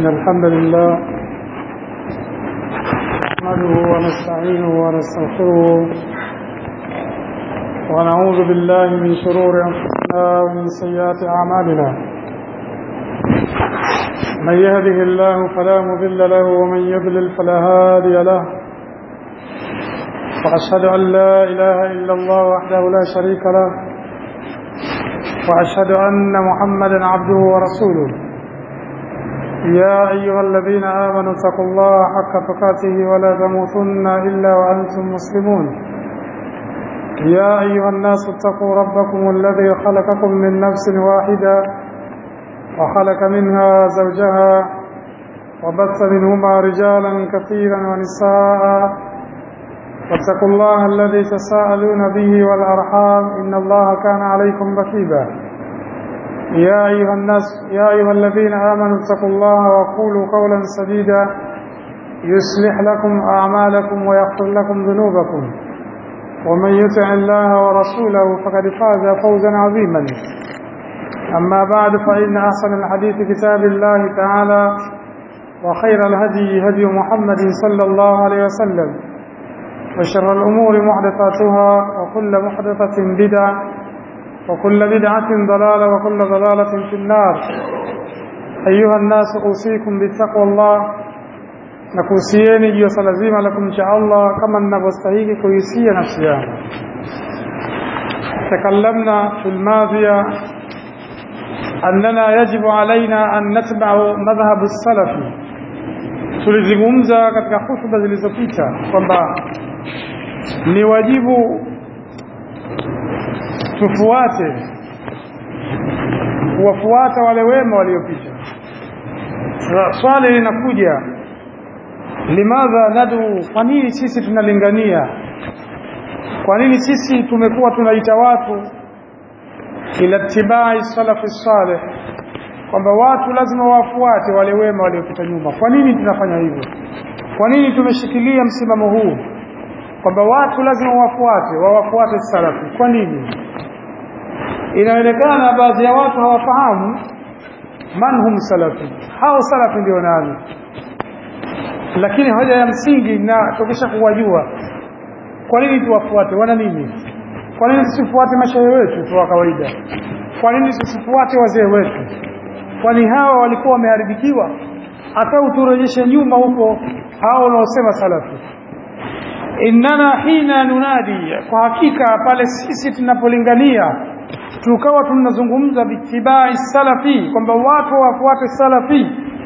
إن الحمد لله نحمده ونستعينه ونستغفره ونعوذ بالله من شرور أنفسنا ومن سيئات أعمالنا من يهده الله فلا مضل له ومن يضلل فلا هادي له وأشهد أن لا إله إلا الله وحده لا شريك له وأشهد أن محمدا عبده ورسوله يا أيها الذين آمنوا اتقوا الله حق تقاته ولا تموتن إلا وأنتم مسلمون يا أيها الناس اتقوا ربكم الذي خلقكم من نفس واحدة وخلق منها زوجها وبث منهما رجالا كثيرا ونساء واتقوا الله الذي تساءلون به والأرحام إن الله كان عليكم رقيبا يا أيها الناس يا أيها الذين آمنوا اتقوا الله وقولوا قولا سديدا يصلح لكم أعمالكم ويغفر لكم ذنوبكم ومن يطع الله ورسوله فقد فاز فوزا عظيما أما بعد فإن أحسن الحديث كتاب الله تعالى وخير الهدي هدي محمد صلى الله عليه وسلم وشر الأمور محدثاتها وكل محدثة بدعة وكل بدعة ضلالة وكل ضلالة في النار أيها الناس أوصيكم بتقوى الله نكوسيني جيو سلزيما لكم إن شاء الله كما نبستهيك كويسية نفسيا تكلمنا في الماضية أننا يجب علينا أن نتبع مذهب السلف tulizungumza katika hutuba zilizopita kwamba ni wajibu tufuate kuwafuata wale wema waliopita swali linakuja limadha nadu kwa nini sisi tunalingania kwa nini sisi tumekuwa tunaita watu ila tibai salafi salih kwamba watu lazima wafuate wale wema waliopita nyuma kwa nini tunafanya hivyo kwa nini tumeshikilia msimamo huu kwamba watu lazima wafuate wawafuate salafi kwa nini inaonekana baadhi ya watu hawafahamu man hum salafi hao salafi ndio nani lakini hoja ya msingi na tukisha kuwajua kwa nini tuwafuate wana nini kwa nini tusifuate mashehe wetu tu wa kawaida kwa nini tusifuate wazee wetu kwani hawa walikuwa wameharibikiwa hata uturejeshe nyuma huko hao wanaosema salafi innana hina nunadi kwa hakika pale sisi tunapolingania tukawa tunazungumza bitibai salafi kwamba watu wafuate salafi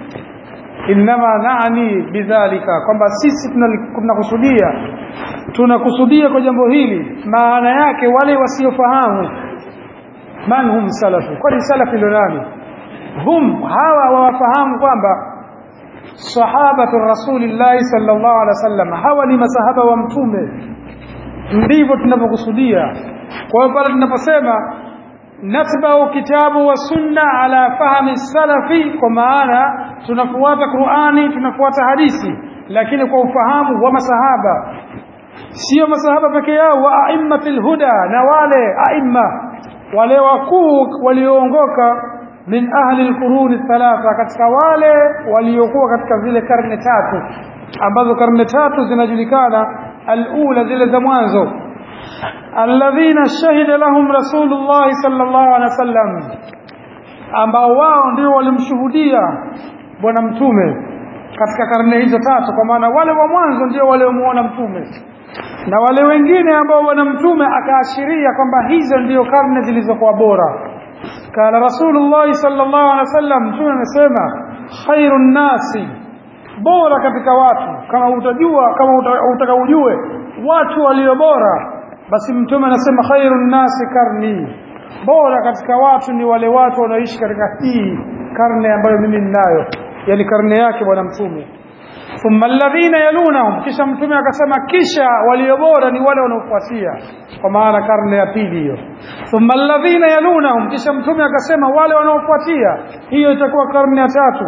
innama naani bidhalika kwamba sisi tunakusudia tunakusudia kwa jambo hili maana yake wale wasiofahamu man hum salafu kwani salafi ndio nani hum hawa wawafahamu kwamba sahabatu rasulillahi sallallahu alaihi wasallam hawa ni masahaba wa mtume ndivyo tunavyokusudia kwa hiyo pale tunaposema natbau kitabu wa sunna ala fahmi salafi kwa maana tunafuata Qur'ani tunafuata hadithi lakini kwa ufahamu wa masahaba sio masahaba peke yao wa aimmatil huda na wale aimma wale wakuu walioongoka min ahli alquruni thalatha katika wale waliokuwa katika zile karne tatu ambazo karne tatu zinajulikana alula zile za mwanzo alladhina shahida lahum rasulullah sallallahu alaihi wasallam ambao wao ndio walimshuhudia bwana mtume katika karne hizo tatu kwa maana wale wa mwanzo ndio waliomuona mtume na wale wengine ambao bwana mtume akaashiria kwamba hizo ndio karne zilizokuwa bora قال رسول الله صلى الله عليه وسلم mtume amesema khairun nasi bora katika watu kama utajua kama utaka ujue watu walio bora basi mtume anasema khairun nasi karni bora katika watu ni wale watu wanaoishi katika hii karne ambayo mimi ninayo yani karne yake bwana mtume thumma alladhina yalunahum kisha mtume akasema kisha walio bora ni wale wanaofuatia kwa maana karne ya pili hiyo thumma alladhina yalunahum kisha mtume akasema wale wanaofuatia hiyo itakuwa karne ya tatu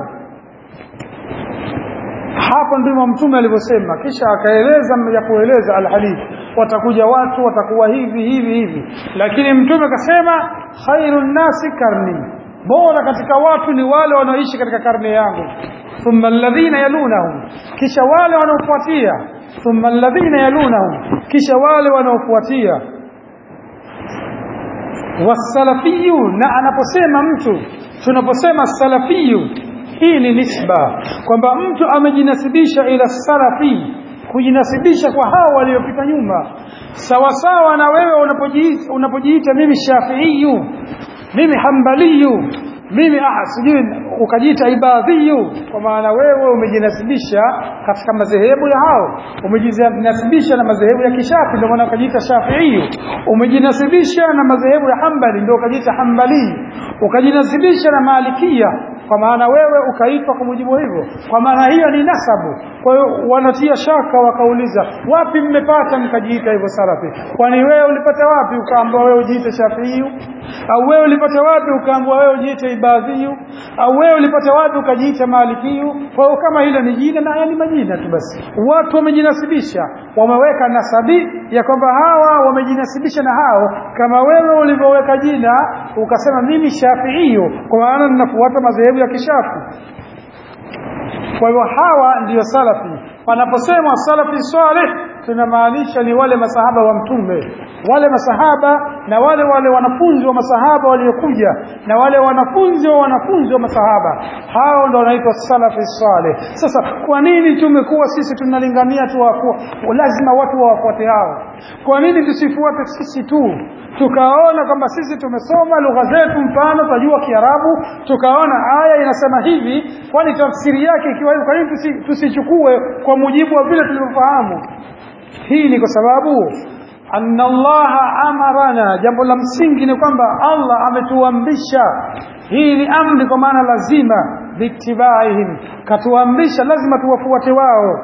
hapo ndimo mtume alivyosema kisha akaeleza ya kueleza alhadith watakuja watu watakuwa hivi hivi hivi lakini mtume akasema khairun nasi karni bora katika watu ni wale wanaoishi katika karne yangu thumma alladhina yalunahum kisha wale wanaofuatia thumma alladhina yalunahum kisha wale wanaofuatia wasalafiyu na anaposema mtu tunaposema salafiyu hii ni nisba kwamba mtu amejinasibisha ila salafi kujinasibisha kwa hao waliopita nyuma sawasawa na wewe unapojiita, unapojiita mimi shafiiyu mimi hambaliyu mimi ah, sijui ukajiita ibadhiyu kwa maana wewe umejinasibisha katika madhehebu ya hao umejinasibisha na madhehebu ya kishafi ndio maana ukajiita shafiiyu umejinasibisha na madhehebu ya hambali ndio ukajiita hambali ukajinasibisha na malikia kwa maana wewe ukaitwa kwa mujibu hivyo kwa maana hiyo ni nasabu kwa hiyo wanatia shaka wakauliza wapi mmepata mkajiita hivyo salafi kwani wewe ulipata wapi ukaambiwa wewe ujiite shafiiyu au wewe ulipata wapi ukaambiwa wewe ujiite ibadhiyu au wewe ulipata wapi ukajiita malikiyu kwa hiyo kama hilo ni jina na haya ni majina tu basi watu wamejinasibisha wameweka nasabi ya kwamba hawa wamejinasibisha na hao kama wewe ulivyoweka jina ukasema mimi shafiiyu kwa maana ninafuata madhehebu ya kishafi kwa hivyo hawa ndiyo salafi panaposema salafi salih tunamaanisha ni wale masahaba wa mtume wale masahaba na wale wale wanafunzi wa masahaba waliokuja na wale wanafunzi wa wanafunzi wa masahaba hao ndo wanaitwa salafi salih sasa kwa nini tumekuwa sisi tunalingania tu lazima watu wawafuate hao kwa nini tusifuate sisi tu tukaona kwamba sisi tumesoma lugha zetu mfano tunajua kiarabu tukaona aya inasema hivi kwani tafsiri yake ikiwa hivi kwa nini tusi, tusichukue kwa mujibu wa vile tulivyofahamu hii ni kwa sababu anna allaha amarana jambo la msingi ni kwamba allah ametuamrisha hii ni amri kwa maana lazima biitibaihim katuamrisha lazima tuwafuate wao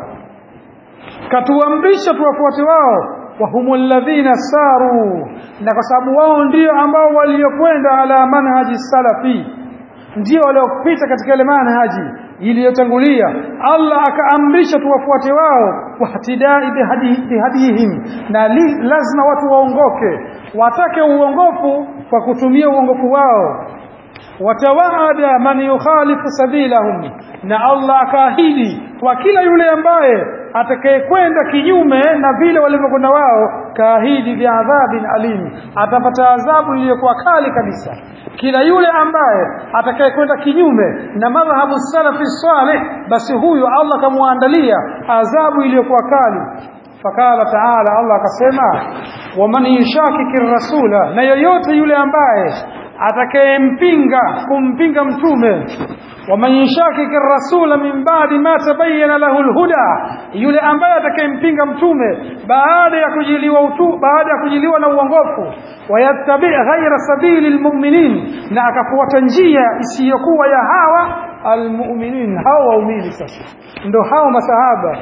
katuamrisha tuwafuate wao wahumu alladhina saru na kwa sababu wao ndio ambao waliokwenda ala manhaji salafi ndio waliopita katika ile manhaji iliyotangulia Allah akaamrisha tuwafuate wao wahtidai bihadihim na li, lazima watu waongoke watake uongofu kwa kutumia uongofu wao watawaada man yukhalifu sabilahum na Allah akaahidi kwa kila yule ambaye atakayekwenda kinyume na vile walivyokwenda wao kaahidi biadhabin alim atapata adhabu iliyokuwa kali kabisa kila yule ambaye atakayekwenda kinyume na madhhabu salafi salih basi huyo Allah kamwandalia adhabu iliyokuwa kali fakala taala Allah akasema waman yushakiki rasula na yoyote yule ambaye atakayempinga kumpinga mtume waman yushakiki rasula min ba'di ma tabayyana lahu alhuda yule ambaye atakayempinga mtume baada ya kujiliwa utu baada ya kujiliwa na uongofu wayattabi ghaira sabili almu'minin na akafuata njia isiyokuwa ya hawa almu'minin hawa waumini sasa ndo hao masahaba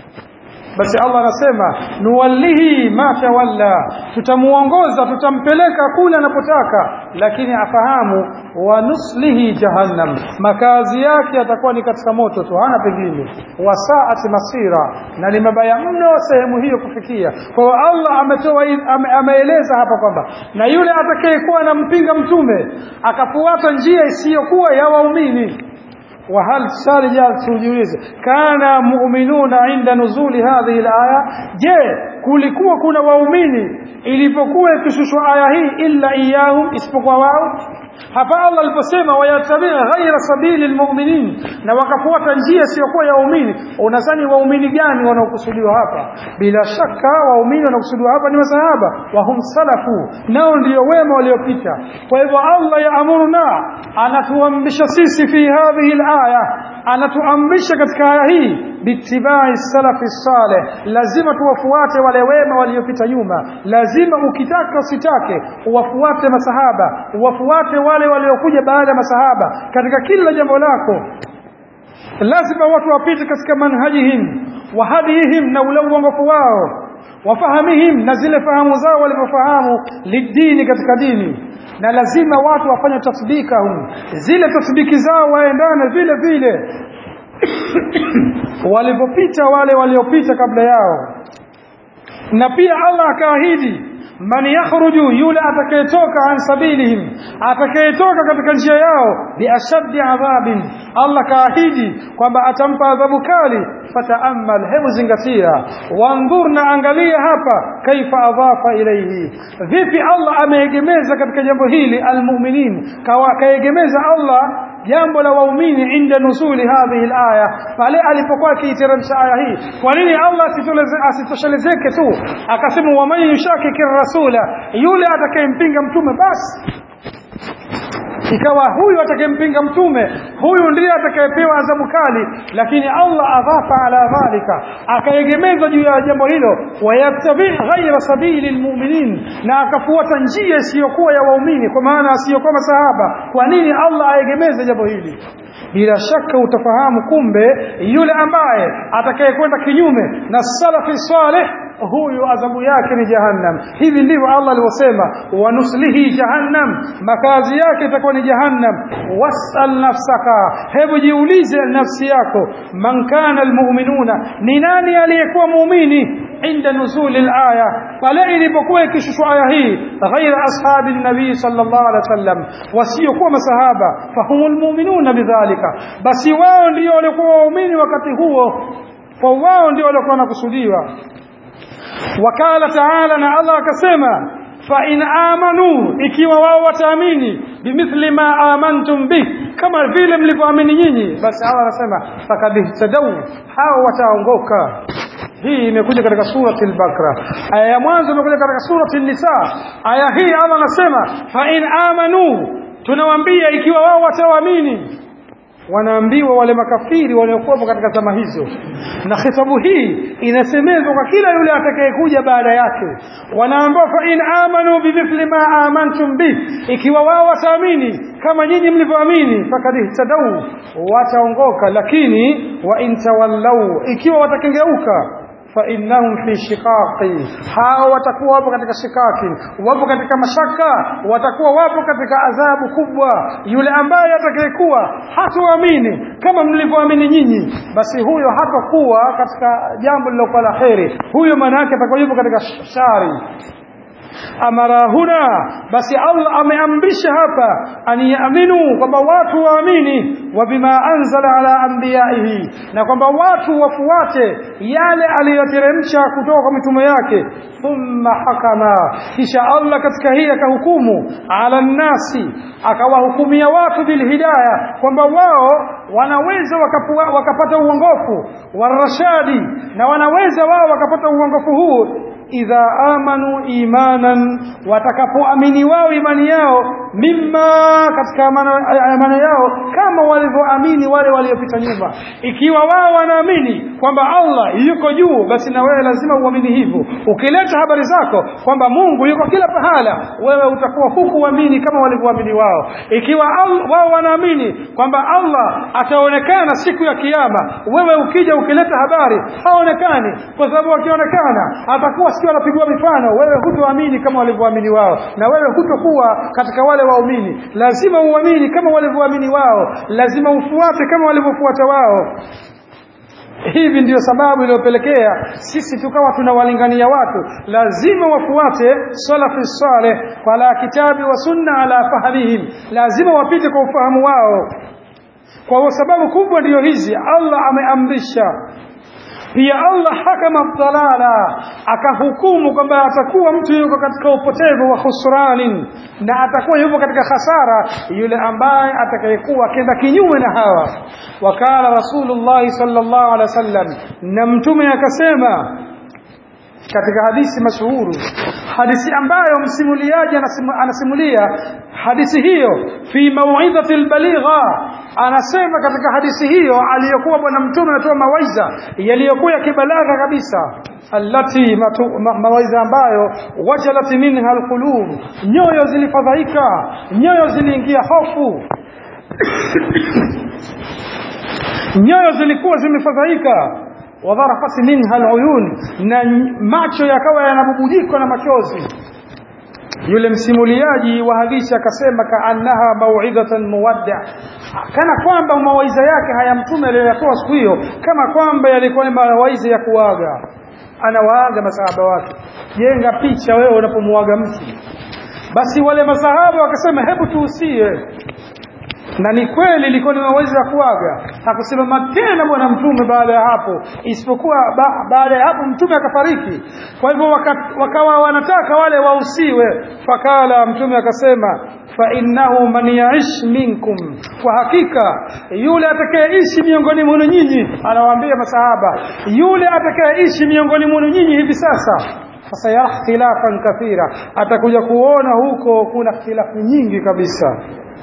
basi Allah anasema nuwallihi ma tawalla tutamuongoza tutampeleka kule anapotaka lakini afahamu wa nuslihi jahannam makazi yake yatakuwa ni katika moto tu hana pengine wasaati masira na ni mabaya mno sehemu hiyo kufikia kwa hiyo Allah ametoa ame, ameeleza hapa kwamba na yule atakayekuwa anampinga mtume akafuata njia isiyokuwa ya waumini وهل سارجا tujiulize kana mu'minuna inda nuzuli hadhihi alaya je kulikuwa kuna waumini ilipokuwa ikishushwa aya hii illa iyahum isipokuwa wao hapa Allah aliposema wayatabia ghaira sabili almu'minin na wakafuata njia isiyokuwa ya waumini unadhani waumini gani wanaokusudiwa hapa bila shaka waumini wanaokusudiwa hapa ni masahaba wa hum salafu nao ndio wema waliopita kwa hivyo Allah yaamuruna anatuamrisha sisi fi hadhihi alaya anatuamrisha katika aya hii bitibai salafi saleh lazima tuwafuate wale wema waliopita nyuma lazima ukitaka usitake uwafuate masahaba uwafuate wale waliokuja baada ya masahaba katika kila jambo lako lazima watu wapite katika manhajihim wa hadihim na ule uongofu wao wafahamihim na zile fahamu zao walivyofahamu lidini katika dini na lazima watu wafanye tasbika hum zile tasbiki zao waendane vile vile walivyopita wale waliopita kabla yao na pia Allah akaahidi man yakhruju yule atakayetoka an sabilihim atakayetoka katika njia yao biashaddi adhabin Allah kaahidi kwamba atampa adhabu kali fataamal hebu zingatia wanzur na angalia hapa kaifa adhafa ilayhi vipi Allah ameegemeza katika jambo hili almu'minin kaegemeza Allah jambo la waumini inda nuzuli hadhihi alaya pale alipokuwa akiiteremsha aya hii kwa nini Allah asitoshelezeke tu akasema waman yushakiki rasula yule atakayempinga mtume basi ikawa huyu atakayempinga mtume huyu ndiye atakayepewa adhabu kali lakini Allah adhafa ala dhalika akaegemeza juu ya jambo hilo wayattabi ghaira sabili almu'minin na akafuata njia isiyokuwa ya waumini kwa maana asiyokuwa masahaba kwa nini Allah aegemeze jambo hili bila shaka utafahamu kumbe yule ambaye atakayekwenda kinyume na salafi salih huyu adhabu yake ni jahannam hivi ndivyo Allah alivyosema wanuslihi jahannam makazi yake itakuwa ni jahannam wasal nafsaka hebu jiulize nafsi yako man kana almu'minuna ni nani aliyekuwa muumini inda nuzuli alaya pale ilipokuwa ikishushwa aya hii ghaira ashabi nabii sallallahu alaihi wasallam wasiokuwa masahaba fahumul mu'minuna bidhalika basi wao ndio walikuwa waumini wakati huo kwa wao ndio walikuwa wanakusudiwa wakala taala na Allah akasema fa in amanu ikiwa wao wataamini bimithli ma amantum bih kama vile mlivyoamini nyinyi basi Allah anasema fakad ihtadaw hao wataongoka hii imekuja katika surati al-Baqara aya ya mwanzo imekuja katika surati an-Nisa aya hii Allah anasema fa in amanu tunawaambia ikiwa wao wataamini wanaambiwa wale makafiri waliokuwepo katika zama hizo na khitabu hii inasemezwa kwa kila yule atakayekuja baada yake wanaambiwa fa in amanu bimithli ma amantum bih ikiwa wao wataamini kama nyinyi mlivyoamini fakad ihtadau wataongoka lakini wa in tawallau ikiwa watakengeuka فإنهم في شقاق hao watakuwa wapo katika shikaki wapo katika mashaka watakuwa wapo katika adhabu kubwa yule ambaye atakayekuwa hatuamini kama mlivyoamini nyinyi basi huyo hatakuwa katika jambo lilokuwa la kheri huyo maana yake atakuwa yupo katika shari amara huna basi Allah ameamrisha hapa aniaminu kwamba watu waamini wa bima anzala ala anbiyaihi na kwamba watu wafuate yale aliyoteremsha kutoka kwa mitume yake thumma hakama kisha Allah katika hii akahukumu ala nnasi akawahukumia watu bilhidaya kwamba wao wanaweza wakapua, wakapata uongofu warashadi na wanaweza wao wakapata uongofu huu idha amanu imanan watakapoamini wao imani yao mimma katika amana yao kama walivyoamini wale waliopita nyuma ikiwa wao wanaamini kwamba Allah yuko juu basi na wewe lazima uamini hivyo ukileta habari zako kwamba Mungu yuko kila pahala wewe utakuwa hukuamini kama walivyoamini wao ikiwa wao wanaamini kwamba Allah ataonekana siku ya kiyama wewe ukija ukileta habari haonekani kwa sababu akionekana atakuwa sio anapigwa mifano wewe hutoamini kama walivyoamini wao na wewe hutokuwa katika wale waumini lazima uamini kama walivyoamini wao lazima ufuate kama walivyofuata wao hivi ndiyo sababu iliyopelekea sisi tukawa tunawalingania watu lazima wafuate salafi saleh kwa la kitabi wa sunna ala fahmihim lazima wapite kwa ufahamu wao kwa sababu kubwa ndiyo hizi Allah ameamrisha pia Allah hakama dalala akahukumu kwamba atakuwa mtu yuko katika upotevu wa khusranin na atakuwa yupo katika hasara yule ambaye atakayekuwa akenda kinyume na hawa wakala rasulullah sallallahu alaihi wasallam na mtume akasema katika hadithi mashuhuru hadithi ambayo msimuliaji anasimulia hadithi hiyo fi mauidhati albaligha anasema katika hadithi hiyo aliyokuwa bwana mtume anatoa mawaidha yaliyokuwa yakibalagha kabisa allati ma, mawaidha ambayo wajalat minha alqulub nyoyo zilifadhaika nyoyo ziliingia hofu nyoyo zilikuwa zimefadhaika wadharafat minha aluyun na macho yakawa yanabubujikwa na machozi yule msimuliaji wa hadithi akasema kaannaha mauidhatan muwadda kana kwamba mawaidha yake haya mtume aliyoyatoa siku hiyo kama kwamba yalikuwa ni mawaidha ya kuaga anawaaga masahaba wake jenga picha wewe unapomuaga mtu basi wale masahaba wakasema hebu tuusie na ni kweli ilikuwa ni mawezi ya kuaga hakusimama tena bwana mtume baada ya hapo isipokuwa ba, baada ya hapo mtume akafariki kwa hivyo waka, wakawa wanataka wale wausiwe fakala mtume akasema fa innahu man yaish minkum kwa hakika yule atakayeishi miongoni mwenu nyinyi anawaambia masahaba yule atakayeishi miongoni mwenu nyinyi hivi sasa fasayara ikhtilafan kathira atakuja kuona huko kuna ikhtilafu nyingi kabisa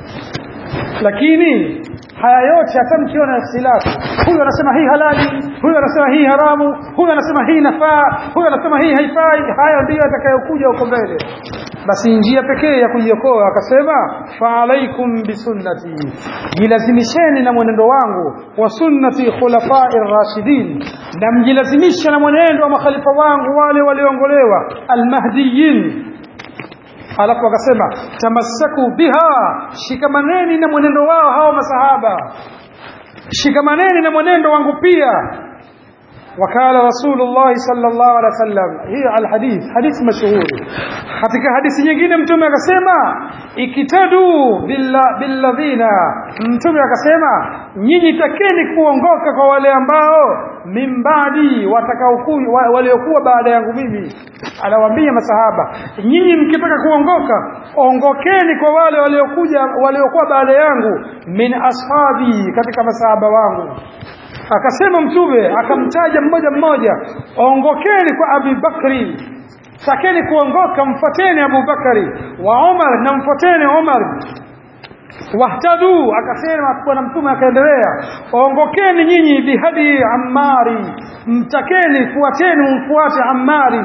lakini haya yote hata mkiona ikhtilafu huyu anasema hii halali huyu anasema hii haramu huyu anasema hii nafaa huyu anasema hii haifai haya ndiyo atakayokuja huko mbele basi njia pekee ya kujiokoa akasema fa alaikum bisunnati jilazimisheni na mwenendo wangu wa sunnati khulafai rashidin na mjilazimisha na mwenendo wa makhalifa wangu wale walioongolewa almahdiyin alafu akasema tamassaku biha shikamaneni na mwenendo wao hao masahaba shikamaneni na mwenendo wangu pia wakala rasulullah sallallahu alaihi wasallam hii alhadith hadith mashuhuri katika hadithi nyingine mtume akasema ikitadu billadhina mtume akasema nyinyi takeni kuongoka kwa wale ambao mimbadi watakaokuwa waliokuwa baada yangu mimi anawaambia masahaba nyinyi mkitaka kuongoka ongokeni kwa wale waliokuja waliokuwa baada yangu min ashabi katika masahaba wangu akasema mtume akamtaja mmoja mmoja ongokeni kwa Abi Bakri takeni kuongoka mfateni Abu Bakari wa Umar na mfateni Umar wahtadu akasema bwana mtume akaendelea ongokeni nyinyi bihadi Ammari mtakeni fuateni mfuate Ammari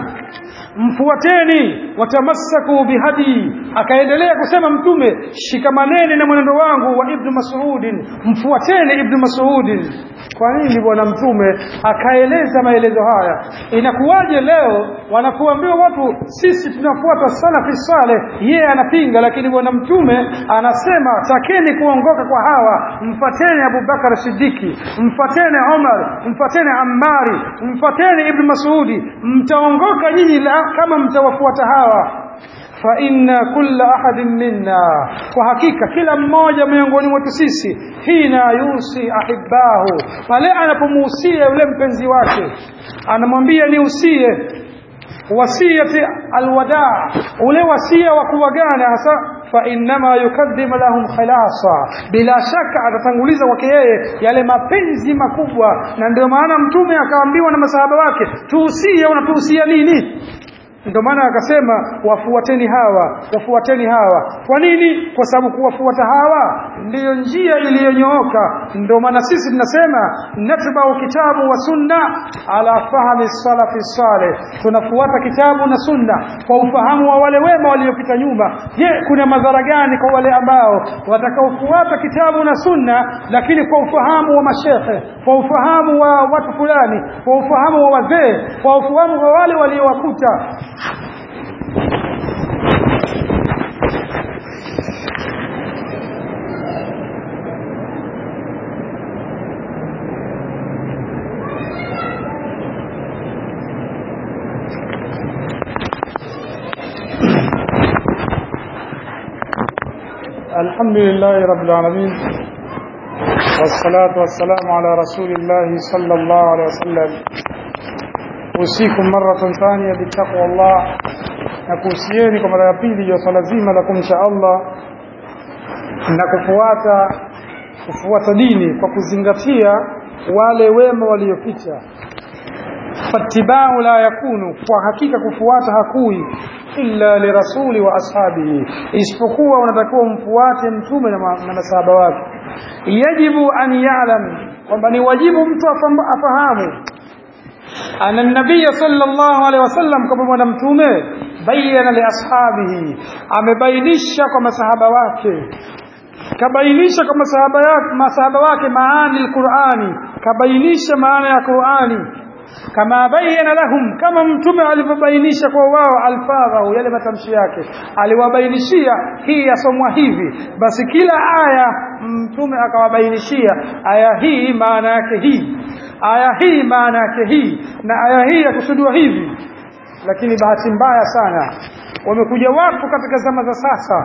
mfuateni watamassaku bihadi akaendelea kusema mtume shikamaneni na mwenendo wangu wa ibnu mas'udin mfuateni ibnu mas'udin kwa nini bwana mtume akaeleza maelezo haya inakuwaje leo wanakuambiwa watu sisi tunafuata salafi saleh yeye anapinga lakini bwana mtume anasema takeni kuongoka kwa hawa mfateni abubakar sidiki mfateni umar mfateni ammari mfateni ibnu masudi mtaongoka nyinyi la kama mtawafuata hawa fa inna kulla ahadin minna kwa hakika kila mmoja miongoni mwetu sisi hina yusi ahibbahu pale anapomuhusia yule mpenzi wake anamwambia niusie wasiyati alwadaa ule wasia wa kuwagana hasa fa innama yukaddimu lahum khilasa bila shaka atatanguliza kwake yeye yale mapenzi makubwa na ndio maana mtume akaambiwa na masahaba wake tuusie unatuhusia nini ndio maana akasema wafuateni hawa wafuateni hawa kwa nini kwa sababu kuwafuata hawa ndiyo njia iliyonyooka ndio maana sisi tunasema natbau kitabu wa sunna ala fahmi salafi saleh tunafuata kitabu na sunna kwa ufahamu wa wale wema waliopita nyuma je kuna madhara gani kwa wale ambao watakaofuata kitabu na sunna lakini kwa ufahamu wa mashehe kwa ufahamu wa watu fulani kwa ufahamu wa wazee kwa ufahamu wa wale waliowakuta الحمد لله رب العالمين والصلاة والسلام على رسول الله صلى الله عليه وسلم أوصيكم مرة ثانية بتقوى الله nakuhusieni kwa mara ya pili ya swala zima la kumcha Allah na kufuata kufuata dini kwa kuzingatia wale wema waliopita fattibau la yakunu kwa hakika kufuata hakui illa lirasuli wa ashabihi isipokuwa unatakiwa mfuate mtume na, ma, na masahaba wake yajibu an ya'lam kwamba ni wajibu mtu afahamu ana nabii sallallahu alaihi wasallam kama bwana mtume bayana li ashabihi amebainisha kwa masahaba wake kabainisha kwa masahaba yake masahaba wake maani alqurani kabainisha maana ya qurani kama bayyana lahum kama mtume alivyobainisha kwa wao alfadhahu yale matamshi yake aliwabainishia hii yasomwa hivi basi kila aya mtume akawabainishia aya hii maana yake hii aya hii maana yake hii na aya hii yakusudiwa hivi lakini bahati mbaya sana wamekuja watu katika zama za sasa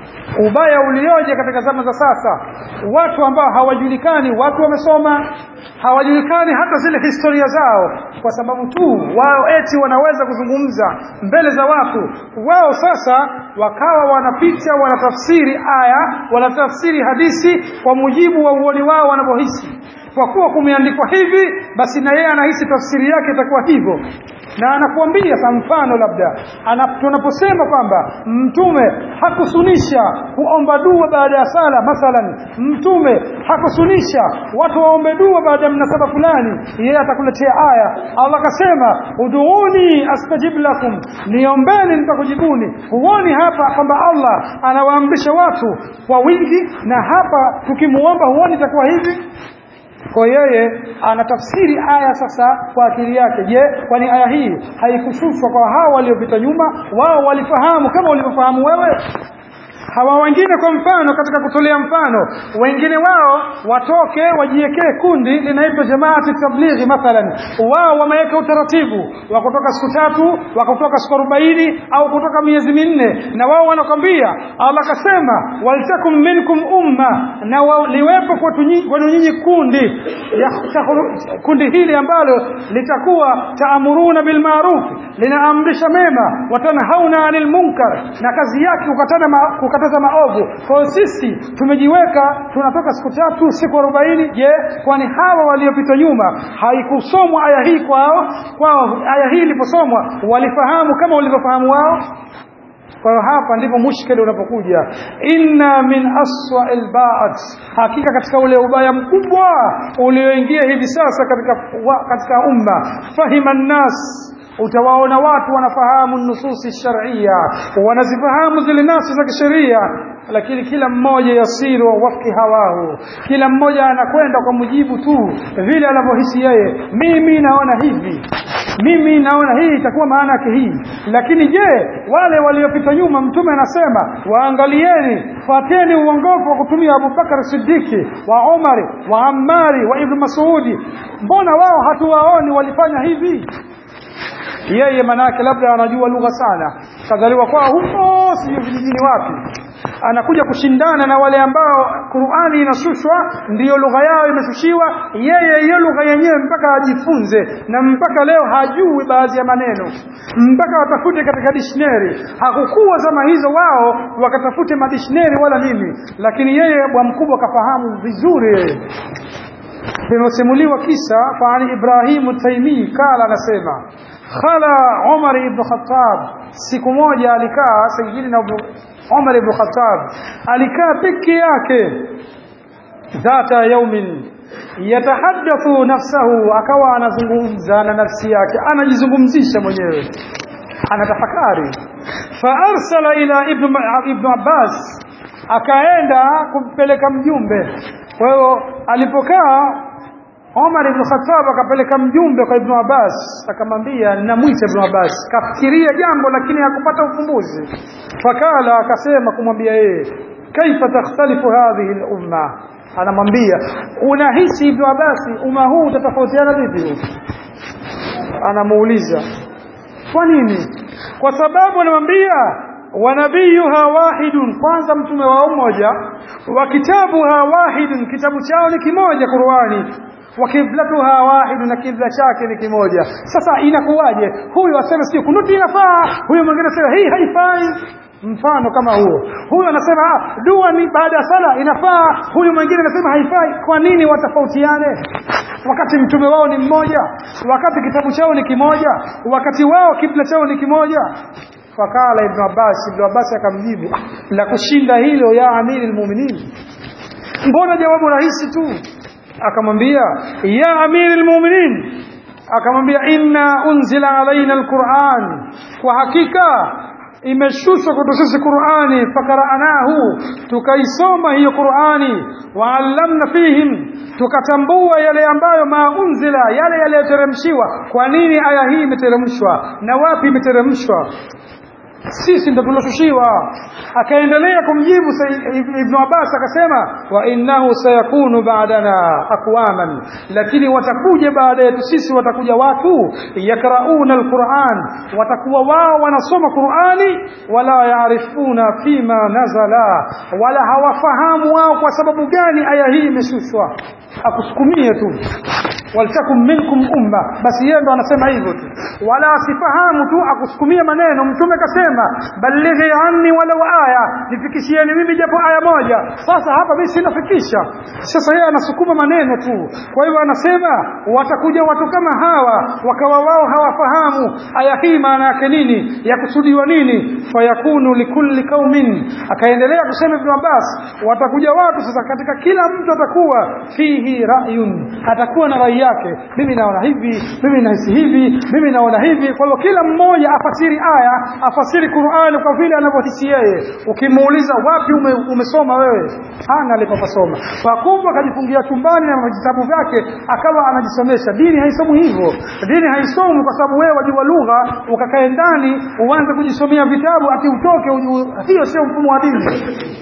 ubaya ulioje katika zama za sasa watu ambao hawajulikani watu wamesoma hawajulikani hata zile historia zao kwa sababu tu wao eti wanaweza kuzungumza mbele za watu wao sasa wakawa wanapita wanatafsiri aya wanatafsiri hadithi kwa mujibu wa uoni wao wanavyohisi kwa kuwa kumeandikwa hivi basi na yeye anahisi tafsiri yake itakuwa hivyo na anakuambia kwa mfano labda tunaposema kwamba mtume hakusunisha kuomba dua baada ya sala mathalan mtume hakusunisha watu waombe dua baada ya mnasaba fulani yeye atakuletea aya Allah akasema uduuni astajib lakum niombeni nitakujibuni huoni hapa kwamba Allah anawaamrisha watu kwa wingi na hapa tukimuomba huoni itakuwa hivi kwa yeye anatafsiri aya sasa kwa akili yake je kwani aya hii haikushushwa kwa hao waliopita nyuma wao walifahamu kama ulivyofahamu wewe hawa wengine kwa mfano katika kutolea mfano wengine wao watoke wajiwekee kundi linaitwa jamaati tablighi mathalan wao wameweka utaratibu wa kutoka siku tatu wa kutoka siku arobaini au kutoka miezi minne na wao wanakwambia Allah akasema waltakum minkum umma na wa, liwepo kwenu nyinyi kundi ya, kundi hili ambalo litakuwa taamuruna bilmaruf linaamrisha mema watanhauna anil munkar na kazi yake kukatana ma, kukataza maovu kwa hiyo sisi tumejiweka tunatoka siku tatu siku arobaini je kwani hawa waliopita nyuma haikusomwa aya hii kwao kwao aya hii iliposomwa walifahamu kama walivyofahamu wao kwa hiyo hapa ndipo mushkeli unapokuja inna min aswa albaat hakika katika ule ubaya mkubwa ulioingia hivi sasa katika wa, katika umma fahima nnas utawaona watu wanafahamu nususi sharia wanazifahamu zile nasi za kisheria lakini kila mmoja yasiru wafki hawahu kila mmoja anakwenda kwa mujibu tu vile anavyohisi yeye mimi naona hivi mimi naona hii itakuwa maana yake hii lakini je wale waliopita nyuma mtume anasema waangalieni fateni uongofu wa kutumia Abubakar Siddiqi wa Umari wa Ammari wa Ibn Masudi mbona wao hatuwaoni walifanya hivi yeye manake labda anajua lugha sana kazaliwa kwao huko sijui vijijini wapi anakuja kushindana na wale ambao Qur'ani inashushwa ndiyo lugha yao imeshushiwa yeye hiyo lugha yenyewe mpaka ajifunze na mpaka leo hajui baadhi ya maneno mpaka watafute katika dictionary hakukuwa zama hizo wao wakatafute madictionary wala nini lakini yeye bwa mkubwa kafahamu vizuri yeye vimesimuliwa kisa kwa Ali Ibrahim Taimi kala anasema khala Umar ibn Khattab siku moja alikaa Sayyidina Umar ibn Khattab alikaa peke yake dhata yaumin yatahaddathu nafsahu akawa anazungumza na nafsi yake anajizungumzisha mwenyewe anatafakari fa arsala ila ibn ibn Abbas akaenda kumpeleka mjumbe kwa hiyo alipokaa Omar ibn Khattab akapeleka mjumbe kwa Ibn Abbas akamwambia ninamwita Ibn Abbas kafikiria jambo lakini hakupata ufumbuzi fakala akasema kumwambia yeye kaifa takhtalifu hadhihi al-umma anamwambia unahisi Ibn Abbas umma huu utatofautiana vipi anamuuliza kwa nini kwa sababu anamwambia wanabiyuha wahidun kwanza mtume wao mmoja wa kitabuha wahidun kitabu chao ni kimoja Qur'ani wa kiblatuha wahid na kibla chake ni kimoja sasa inakuwaje huyu asema sio kunuti inafaa huyu mwingine asema hii haifai mfano kama huo huyu anasema ah, dua ni baada ya sala inafaa huyu mwingine anasema haifai kwa nini watofautiane wakati mtume wao ni mmoja wakati kitabu chao ni kimoja wakati wao kibla chao ni kimoja fakala ibn Abbas ibn Abbas akamjibu la kushinda hilo ya amiri almu'minin mbona jawabu rahisi tu akamwambia ya amiri almu'minin akamwambia inna unzila alaina alquran kwa hakika imeshushwa kwetu sisi Qur'ani fakaranahu tukaisoma hiyo Qur'ani waallamna fihim tukatambua yale ambayo maunzila yale yaliyoteremshiwa kwa nini aya hii imeteremshwa na wapi imeteremshwa sisi ndo tuloshushiwa akaendelea kumjibu Ibn Abbas akasema wa innahu sayakunu ba'dana aqwaman lakini watakuja baada yetu sisi watakuja watu yakrauna alquran watakuwa wao wanasoma Qurani wala yaarifuna fima nazala wala hawafahamu wao kwa sababu gani aya hii imeshushwa akusukumie tu waltakum minkum umma basi yeye ndo anasema hivyo tu wala asifahamu tu akusukumie maneno mtume kasema balighi anni walau aya nifikishieni mimi japo aya moja sasa hapa mimi sinafikisha sasa yeye anasukuma maneno tu kwa hivyo anasema watakuja watu kama hawa wakawa wao hawafahamu aya hii maana yake nini yakusudiwa nini fayakunu likulli qaumin akaendelea kusema Ibn Abbas watakuja watu sasa katika kila mtu atakuwa fihi ra'yun atakuwa na rai yake mimi naona hivi mimi nahisi hivi mimi naona hivi kwa hivyo kila mmoja afasiri aya afasiri Qur'ani kwa vile anavyohisi yeye ukimuuliza wapi ume, umesoma wewe hana alipopasoma pakumba akajifungia chumbani na vitabu vyake akawa anajisomesha dini haisomi hivyo dini haisomi kwa sababu wewe wajua lugha ukakae ndani uanze kujisomea vitabu ati utoke hiyo sio mfumo wa dini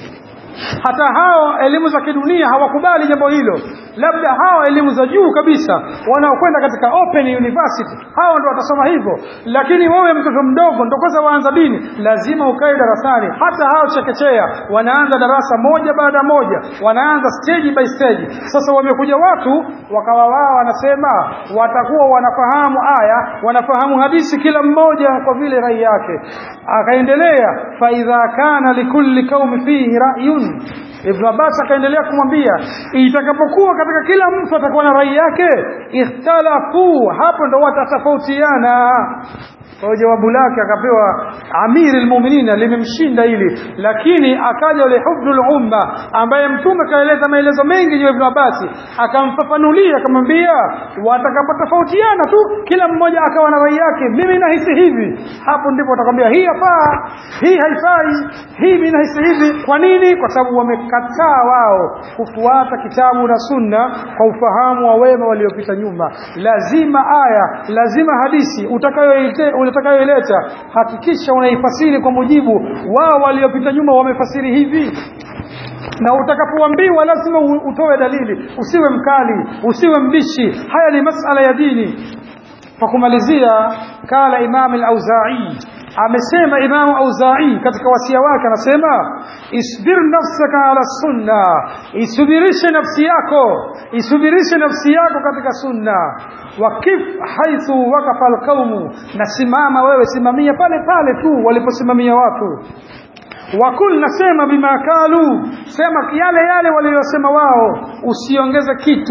hata hao elimu za kidunia hawakubali jambo hilo labda hao elimu za juu kabisa wanaokwenda katika open university hao ndo watasoma hivyo lakini wewe mtoto mdogo ndo kwanza waanza dini lazima ukae darasani hata hao chekechea wanaanza darasa moja baada moja wanaanza stage by stage sasa wamekuja watu wakawa wao wanasema watakuwa wanafahamu aya wanafahamu hadithi kila mmoja kwa vile rai yake akaendelea fa idha kana likulli qaumi fihi ra'yun Ibn Abbas akaendelea kumwambia itakapokuwa katika kila mtu atakuwa na rai yake ikhtalafu hapo ndo watatofautiana kwa jawabu lake akapewa amiri almu'minina limemshinda hili lakini akaja yule hubdul umma ambaye mtume kaeleza maelezo mengi juu ya Ibn Abbas akamfafanulia akamwambia watakapotofautiana tu kila mmoja akawa na rai yake mimi nahisi hivi hapo ndipo atakwambia hii hafaa hii haifai hii mimi nahisi hivi kwa nini kwa sababu wamekataa wao kufuata kitabu na sunna kwa ufahamu wa wema waliopita nyuma lazima aya lazima hadisi utakayoileta utakayoileta hakikisha unaifasiri kwa mujibu wao waliopita nyuma wamefasiri hivi na utakapoambiwa lazima utoe dalili usiwe mkali usiwe mbishi haya ni masala ya dini kwa kumalizia kala imam al-auza'i amesema imamu auza'i katika wasia wake anasema isbir nafsaka ala sunna isubirishe nafsi yako isubirishe nafsi yako katika sunna wakif haithu wakafa alqaumu na simama wewe simamia pale pale tu waliposimamia watu wakul nasema bima kalu sema yale yale waliyosema wao usiongeze kitu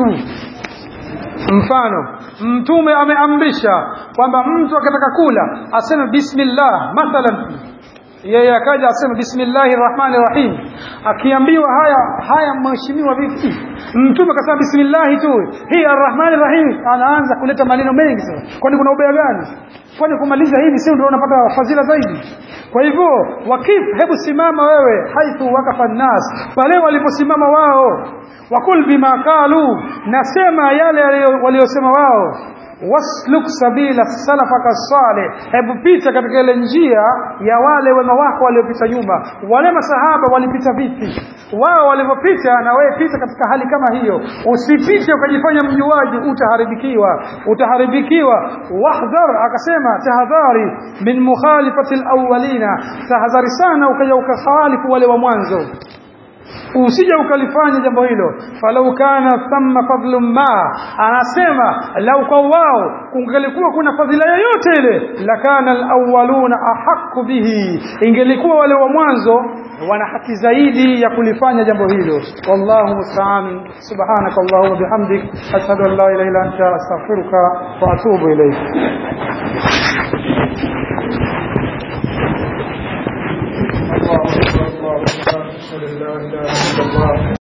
mfano mtume ameamrisha kwamba mtu akitaka kula aseme bismillah mathalan yeye akaja aseme bismillahir rahmanir rahim akiambiwa haya haya mheshimiwa vipi mtume akasema bismillah tu hii arrahmanir rahim anaanza kuleta maneno mengi sana kwani kuna ubaya gani kwani kumaliza hivi sio ndio unapata fadhila zaidi kwa hivyo wakif hebu simama wewe haithu wakafa nas pale waliposimama wao wakul bima qalu nasema yale waliosema wao wasluk sabila salafaka salih hebu pita katika ile njia ya wale wema wako waliopita nyuma wale masahaba walipita vipi wao walivyopita na wewe pita katika hali kama hiyo usipite ukajifanya mjuaji utaharibikiwa utaharibikiwa wahdhar akasema tahadhari min mukhalifati alawwalina tahadhari sana ukaja ukakhalifu wale wa mwanzo usije ukalifanya jambo hilo falau kana thamma fadlun ma anasema lau kwa wao kungelikuwa kuna fadhila yoyote ile lakana alawwaluna ahqqu bihi ingelikuwa wale wa mwanzo wana haki zaidi ya kulifanya jambo hilo wallahu musta'an subhanaka allahumma bihamdik ashhadu an la ilaha illa anta astaghfiruka wa atubu ilayk الله أكبر الله أكبر أشهد أن لا إله